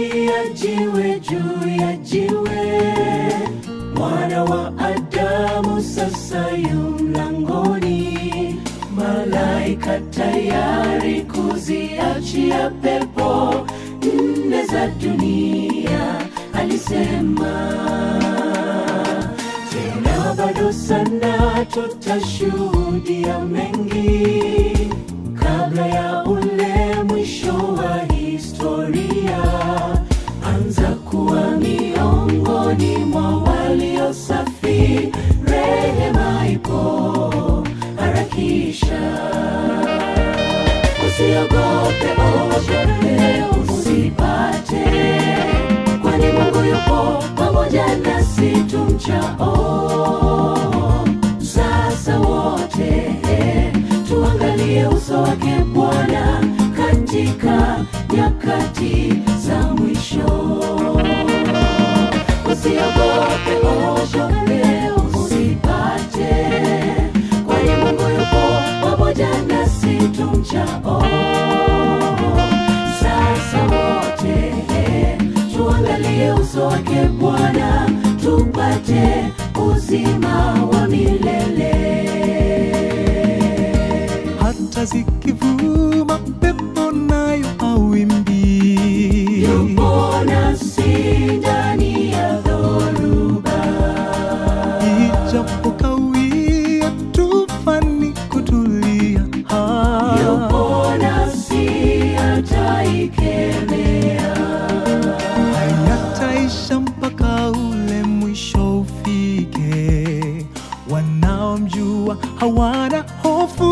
ya jiwe juu ya jiwe, mwana wa Adamu sasa yu mlangoni, malaika tayari kuziachia pepo nne za dunia, alisema tena bado sana tutashuhudia mengi kabla ya ule mwisho wa historia. Anza kuwa miongoni mwa walio safi, rehema ipo, harakisha. Usiogope, ogope, usipate, kwani Mungu yupo pamoja nasi tumchao. Sasa wote tuangalie uso wake Bwana katika nyakati za mwisho. Usiogope, ogope, usipate, kwani Mungu yupo pamoja nasi tumchao. Sasa wote tuangalie uso wake Bwana tupate uzima wa milele. hata zikivuma pepo nayo hawimbi Yupo nasi ndani ya dhoruba, ijapokawia tufani kutulia Ha. yupo nasi ataikemea. hayataisha mpaka ule mwisho ufike. Wanaomjua hawana hofu,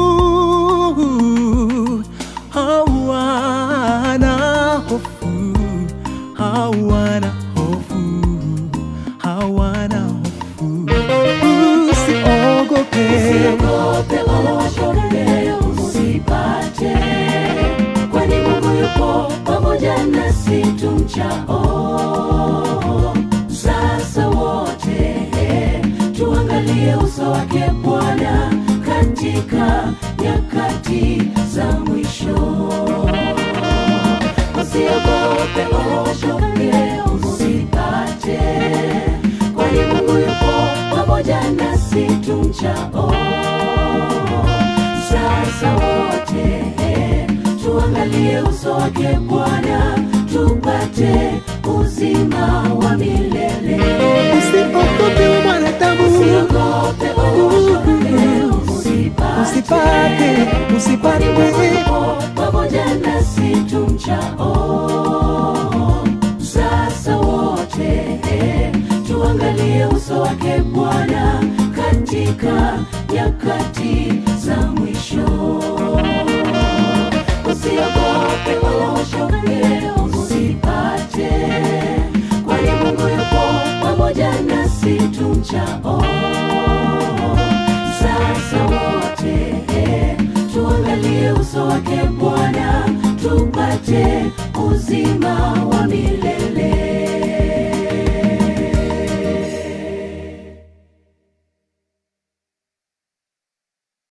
hawana hofu, hawana hofu, hawana hofu. Usiogope, Usiogope, ogope, usipate, kwani Mungu yupo pamoja nasi tumchao. Sasa wote tuangalie uso wake Bwana katika nyakati za mwisho. Usiogope, ogope, usipate, kwani Mungu yupo pamoja nasi tumchao. Sasa wote tuangalie uso wake Bwana tupate uzima wa milele. usiogope mwanadamu, Usiogope, ogope, usipate, usipate, Kwani usipate Mungu yupo pamoja nasi tumchao. Sasa wote tuangalie uso wake Bwana katika nyakati za mwisho. Usiogope, ogope, usipate, kwani Mungu yupo pamoja nasi tumchao. Sasa wote tuangalie uso wake Bwana tupate uzima wa milele.